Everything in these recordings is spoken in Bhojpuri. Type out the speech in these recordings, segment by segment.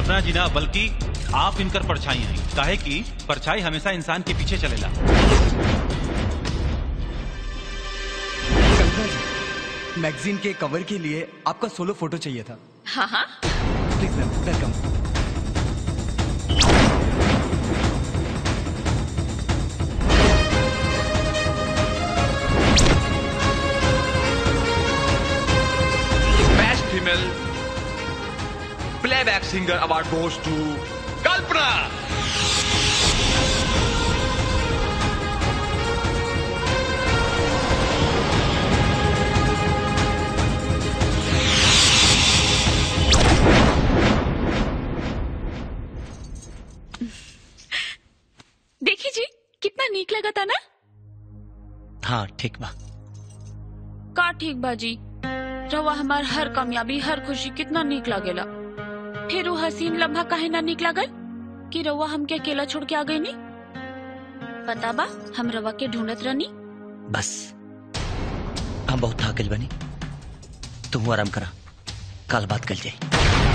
कल्पना जी ना बल्कि आप इनकर परछाई हैं काहे कि परछाई हमेशा इंसान के पीछे चलेला कल्पना जी मैगजीन के कवर के लिए आपका सोलो फोटो चाहिए था हाँ हाँ please ma'am welcome Best Female Playback Singer Award goes to Kalpana. देखी जी कितना नीक लगा था ना हाँ ठीक बा का ठीक बाजी रवा हमार हर कामयाबी हर खुशी कितना नीक लागेला फिर वो हसीन लम्हा काहे ना नीक लागल कि रवा हमके अकेला छोड़ के आ गई नी पता बा हम रवा के ढूंढत रहनी बस हम बहुत थाकल बनी तुम आराम करा कल बात कर जाए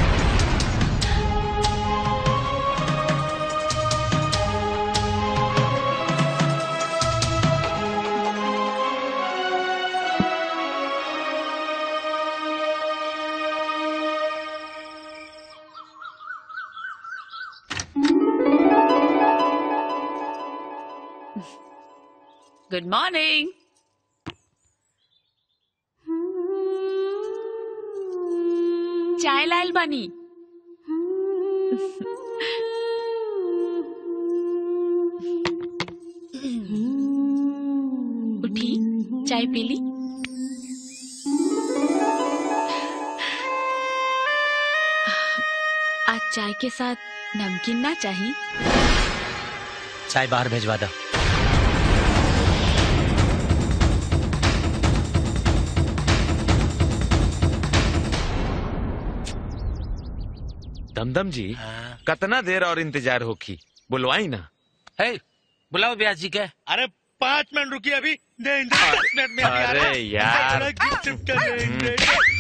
गुड मॉर्निंग चाय लाल बानी उठी चाय पी ली आज चाय के साथ नमकीन ना चाहिए चाय बाहर भेजवा दो दमदम जी कितना देर और इंतजार होखी बुलवाई ना है बुलाओ ब्यास जी के अरे पाँच मिनट रुकिए अभी दे दे, दस मिनट में अभी आ रहा है। अरे यार अरे गिफ्ट शिफ्ट कर देंगे।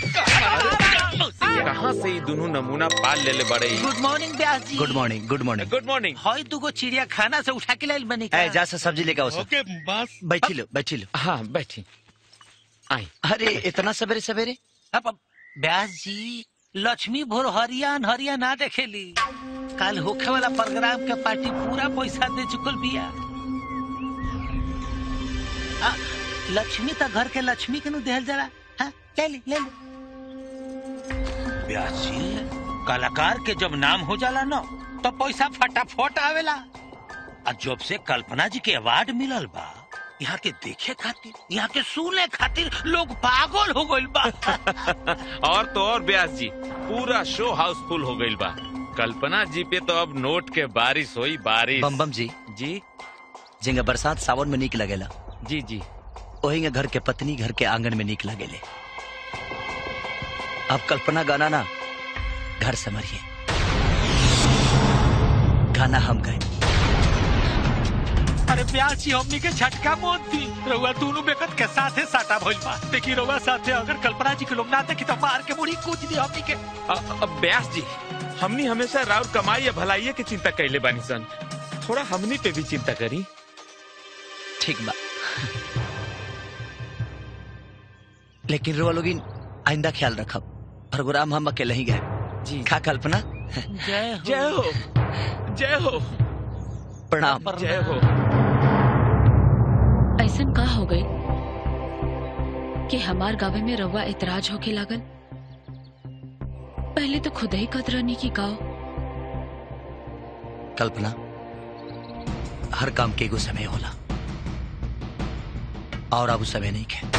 कहाँ से ये दोनों नमूना पाल ले ले बड़े good morning Byas ji good morning good morning good morning हॉय तू को चिड़िया खाना से उठा के लाइल बनी का ए जा से सब्जी लेके आओ सर ओके बस बैठी लो बैठी लो हाँ बैठी आई अरे इतना सवेरे सवेरे अब अब, ब्यास जी लक्ष्मी भोर हरिया हरिया ना देखेली कल होखे वाला प्रोग्राम के पार्टी पूरा पैसा दे चुकल बिया आ, लक्ष्मी तो घर के लक्ष्मी के नु देहल जरा हाँ, ले ली ले ली ब्यास जी कलाकार के जब नाम हो जाला ना तो पैसा फटाफट आवेला और जब से कल्पना जी के अवार्ड मिलल बा यहाँ के देखे खातिर यहाँ के सुने खातिर लोग पागल हो गइल बा और तो और ब्यास जी पूरा शो हाउसफुल हो गईल बा कल्पना जी पे तो अब नोट के बारिश हुई बारिश बम बम जी जी जिंगा बरसात सावन में निक लगेला जी जी वही घर के पत्नी घर के आंगन में निक लगेले अब कल्पना गाना ना घर समरिए गाना हम गए अरे प्यार जी हमनी के झटका मौत दी रउआ दोनों बेकत के साथे साटा भइल बा देखी रउआ साथे अगर कल्पना जी के लोग ना देखी तो मार के मुड़ी कूद दी हमनी के अ- अब ब्यास जी हमनी हमेशा राउर कमाई या भलाई की चिंता कैले बानी सन थोड़ा हमनी पे भी चिंता करी ठीक बा लेकिन रुआ लोगिन आइंदा ख्याल रखब प्रोग्राम हम अकेले ही गए जी खा कल्पना जय हो जय हो जय हो प्रणाम जय हो ऐसन का हो गई कि हमार गावे में रवा इतराज होके लागल पहले तो खुद ही कतरानी की गाओ कल्पना हर काम के एगो समय होला और अब उ समय नहीं है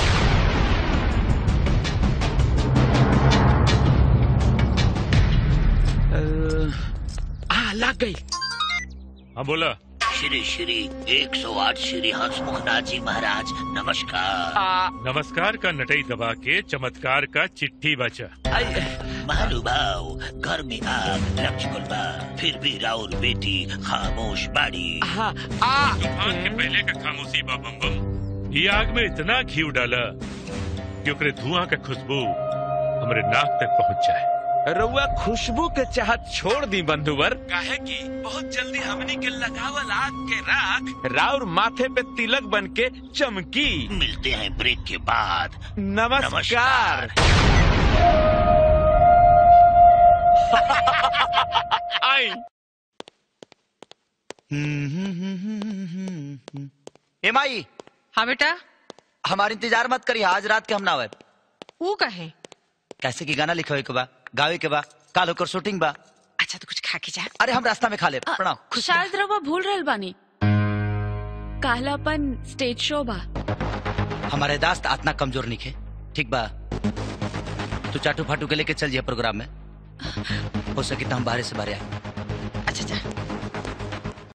आ लग गई हाँ बोला श्री श्री 108 श्री हंसमुखनाथ जी महाराज नमस्कार आ, नमस्कार का नटई दबा के चमत्कार का चिट्ठी बचा आई, महानुभाव घर में आग लग चुकल बा फिर भी राउर बेटी खामोश बाड़ी हाँ, आ, तूफान के पहले का खामोशी बा बम बम ये आग में इतना घी डाला कि ओकरे धुआं का खुशबू हमरे नाक तक पहुंच जाए रउआ खुशबू के चाहत छोड़ दी बंधुवर काहे कि बहुत जल्दी हमनी के लगावल आग के राख राउर माथे पे तिलक बन के चमकी मिलते हैं ब्रेक के बाद नमस्कार आई ए माई हाँ बेटा हमार इंतजार मत करी आज रात के हम ना आवे वो कहे कैसे की गाना लिखे के बा गावे के बा काल होकर शूटिंग बा अच्छा तो कुछ खा के जा अरे हम रास्ता में खा ले प्रणाम शायद रवा भूल रहल बानी कालापन स्टेज शो बा हमारे दास्त आतना कमजोर निखे ठीक बा तू चाटू फाटू के लेके चल जिया प्रोग्राम में हो सके तो हम बाहर से बाहर आए अच्छा जा